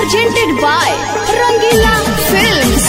presented by Rangila Films.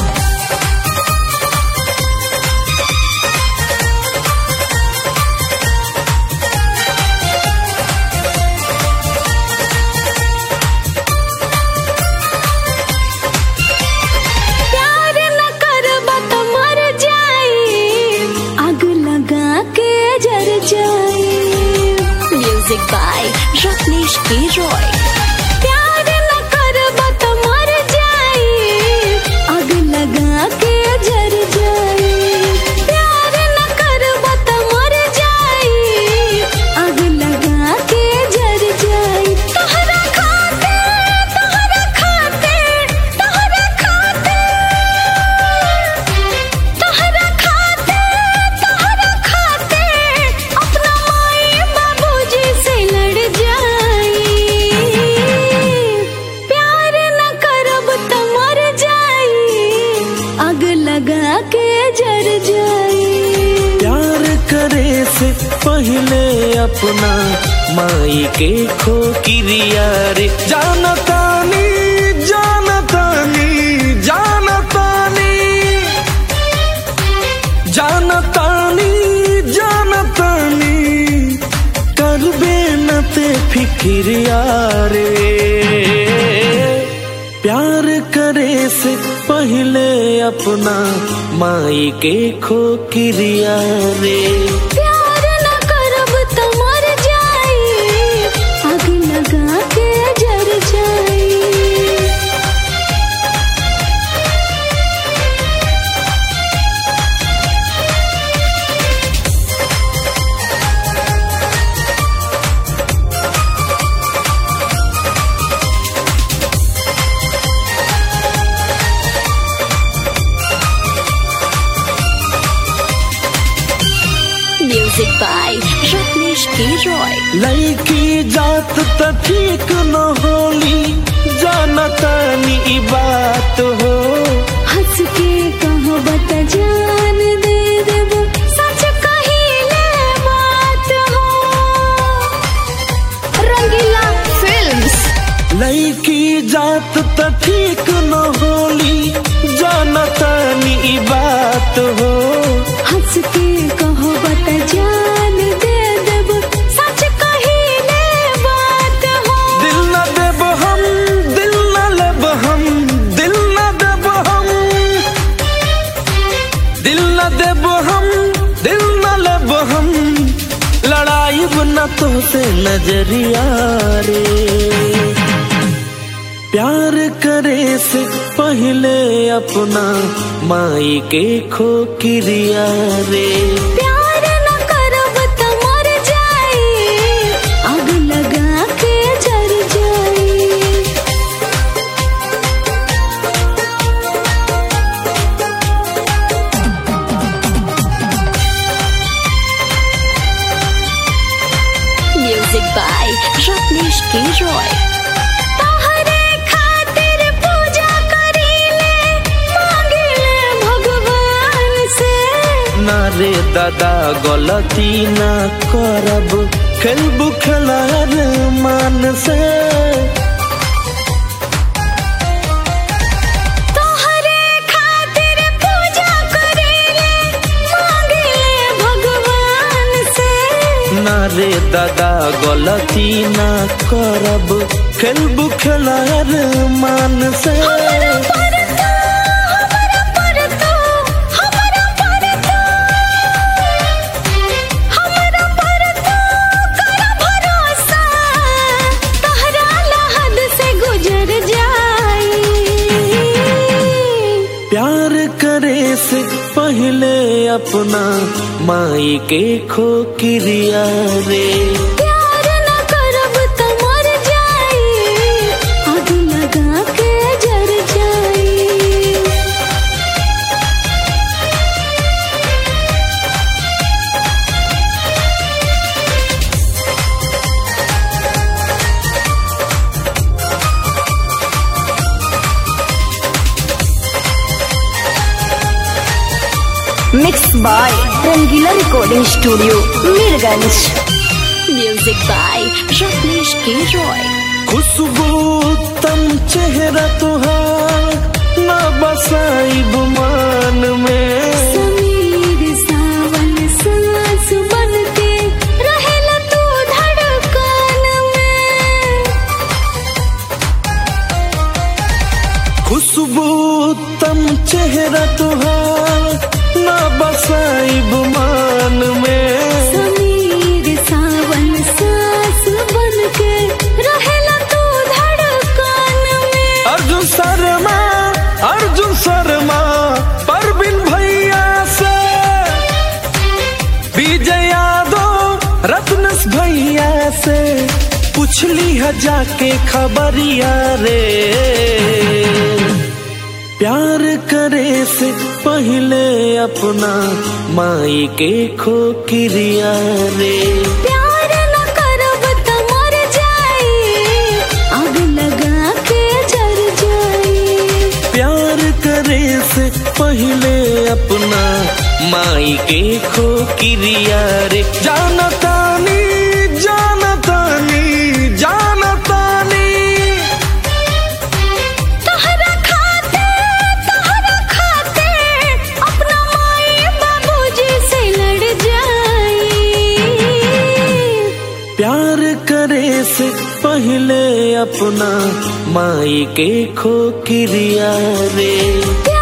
प्यार न करबा त मर जाई आग लगा के जर जाई music by Ratnesh K Roy प्यार न करबा त मर जाई आग लगा के जर जाई प्यार न करबा त मर जाई आग लगा के जर जाई तोहरा खाते तोहरा खाते तोहरा खाते तोहरा खाते तोहरा खाते अपना माई बाबूजी से लड़ जाई प्यार न करब त मर जाई आग लगा के जर जाई प्यार करे से पहले अपना माई के खो किरिया रे जानतानी जानतानी जानतानी जानतानी जानतानी करबे न ते फिक्रिया रे प्यार करे से पहले अपना माई के खो किरिया रे प्यार न करब त मर जाई आग लगा के जर जाई music by Ratnesh K Roy लड़की जात त ठीक न होली जानतानी ई बात हो हंस के कहो बत जान दे देब सच कहिले बात हो रंगीला फिल्म्स लड़की जात त ठीक न होली जानतानी ई बात हो हंस के कहो बत जान दे देब सच कहिले बात हो दिल न देब हम दिल न लेब हम दिल न देब हम दिल न देब हम दिल न लेब हम लड़ाई न तो से नजरिया रे प्यार करे से पहले अपना माई के खो किरिया रे प्यार न करब त मर जाई आग लगा के जर जाई music by Ratnesh K Roy तोहरे खातिर पूजा करीले मांगिले भगवान से ना रे दादा गलती ना करब खेलबू खेलार मान से तोहरे खातिर पूजा करीले मांगिले भगवान से ना रे दादा गलती ना करब खेलबू खेलार मान से हमरा पर तो हमरा पर तो हमरा पर तो हमरा पर तो कर भरोसा तहरा लहद से गुजर जाई प्यार करे से पहले अपना माई के खो किरिया रे प्यार न करब त मर जाई आग लगा के जर जाई mix by Rangila recording studio Mirganj music by Ratnesh K Roy खुशबू तम चेहरा तुहार न बसाई गुमान में समीर सावन सांस बनके रहेला तू धड़कन में खुशबू तम चेहरा तुहार न बसाई गुमान में समीर सावन सांस बनके रहेला तू धड़कन में अर्जुन शर्मा अर्जुन शर्मा परवीन भैया से विजय यादव रत्नस भैया से पूछली है जाके खबरिया रे प्यार करे से पहले अपना माई के खोकिरिया रे प्यार न करब त मर जाई आग लगा के जर जाई प्यार करे से पहले अपना माई के खोकिरिया रे जानतानी जानतानी जानतानी तोहरा खाते तोहरा खाते अपना माई बाबूजी से लड़ जाई प्यार करे से पहले अपना माई के खोकिरिया रे प्यार